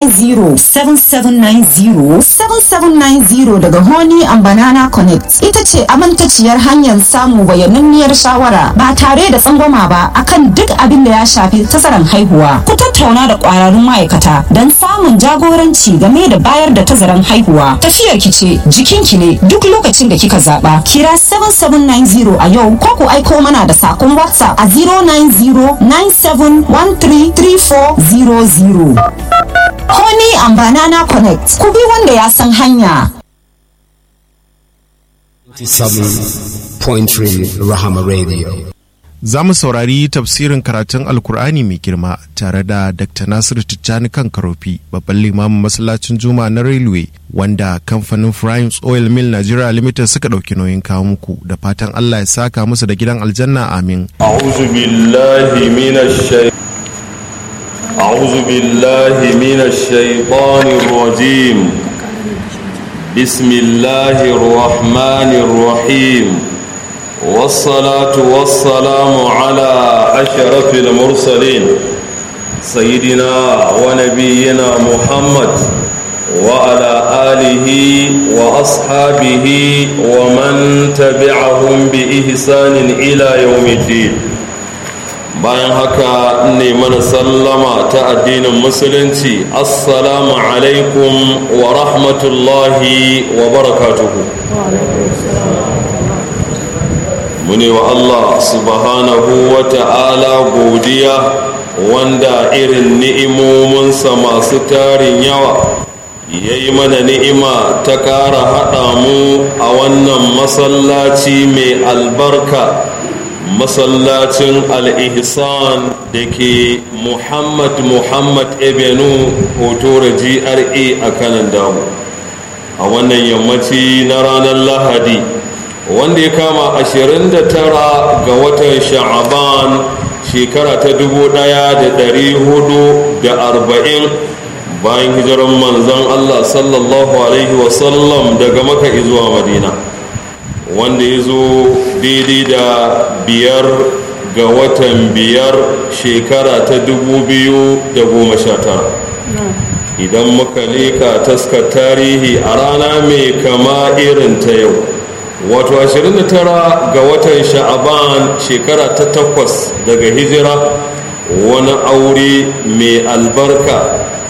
7790 7790 daga Honey and Banana Connect ita ce amintaciyar hanyar samun bayananniyar shawara ba tare da tsangwama ba akan duk abin da ya shafi tazaran haihuwa. Ku tattauna da kwararrun ma'aikata don samun jagoranci game da bayar da tazaran haihuwa. Tafiyar ki ce jikinki ne duk lokacin da kika zaba. Kira 7790 a yau ko ku aiko mana da sakon WhatsApp a 09097133400. Honey and Banana Connect. Ku bi wanda ya san hanya. 97.3 Rahama Radio. Za mu saurari tafsirin karatun Alkur'ani mai girma tare da Dr. Nasiru Tijjani kan Karofi, babban limamin masallacin Juma na Railway, wanda kamfanin Primes Oil Mill Nigeria Limited suka ɗauki nauyin kawo muku da fatan Allah ya saka musu da gidan aljanna amin. أعوذ بالله من الشيطان أعوذ بالله من الشيطان الرجيم بسم الله الرحمن الرحيم والصلاة والسلام على أشرف المرسلين سيدنا ونبينا محمد وعلى آله وأصحابه ومن تبعهم بإحسان إلى يوم الدين bayan haka ne mana sallama ta addinin musulunci assalamu alaikum wa rahmatullahi wa barakatuhu mune wa allah subhanahu wa ta'ala godiya wanda irin ni'imominsa masu tarin yawa ya yi mana ni'ima ta ƙara haɗa mu a wannan masallaci mai albarka masallacin al-ihsan da ke muhammad muhammad ebenu hotora gra a kanan damu a wannan yammaci na ranar lahadi wanda ya kama 29 ga watan sha'aban shekara ta 1440 bayan hijiran manzan allah sallallahu alaihi wasallam daga maka zuwa madina wanda ya zo daidai da biyar ga watan biyar shekara ta dubu biyu da goma sha tara idan muka leka taskar tarihi a rana mai kama irin ta yau wato 29 ga watan sha'aban shekara ta takwas daga hijira wani aure mai albarka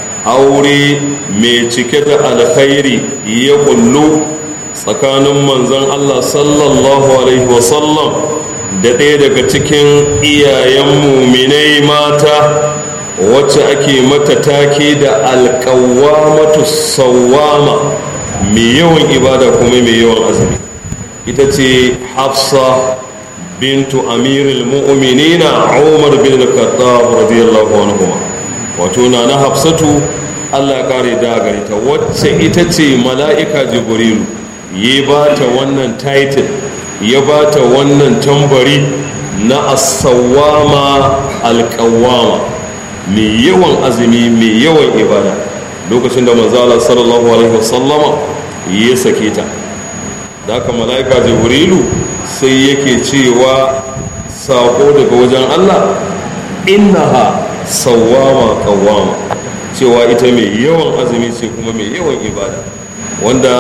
aure mai cike da alkhairi ya kullu tsakanin manzon Allah sallallahu Alaihi wasallam da ɗaya daga cikin iyayen muminai mata wacce ake mata take da alƙawamatu sawama mai yawan ibada kuma mai yawan azumi ita ce hafsa bintu amirul mu'minina umar bin khattab radiyallahu anhu wato na na hafsatu Allah ya kare da gare ta wacce ita ce mala'ika jibrilu ya ba ta wannan title ya ba ta wannan tambari na asawama alkawama mai yawan azumi mai yawan ibada lokacin da manzala sallallahu alaihi wasallama ya sake ta da aka mala'ika jibrilu sai yake cewa sako daga wajen allah innaha sawama kawama cewa ita mai yawan azumi ce kuma mai yawan ibada wanda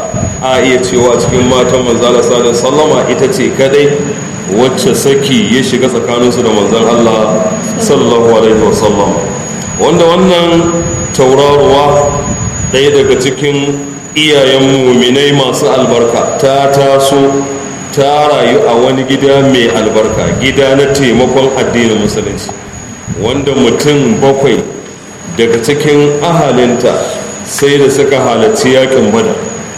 a iya cewa cikin matan manzala sadar sallama ita ce kadai wacce saki ya shiga tsakaninsu da manzan Allah sallallahu alaihi wasallam wanda wannan tauraruwa ɗaya daga cikin iyayen muminai masu albarka ta taso ta rayu a wani gida mai albarka gida na taimakon addinin musulunci wanda mutum bakwai daga cikin ahalinta sai da suka halarci yakin bada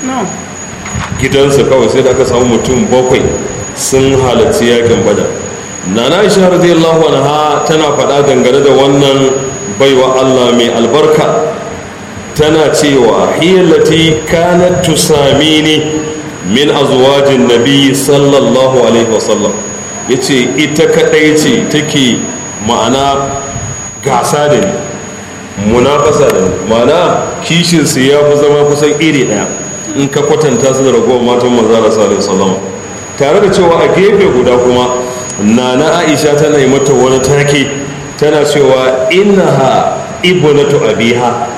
gidansa kawai sai da aka samu mutum bakwai sun halarci yakin bada nana aisha radiyallahu anha tana faɗa dangane da wannan baiwa Allah mai albarka tana cewa hiyallati kanat tusamini min azwajin nabi sallallahu alaihi wasallam yace ita kadai ce take ma'ana gasa da ni munafasa da ni ma'ana kishin su ya fi zama kusan iri daya in ka kwatanta su da ragowar matan manzara sallallahu alaihi wasallam tare da cewa a gefe guda kuma nana aisha tana yi mata wani take tana cewa innaha ibnatu abiha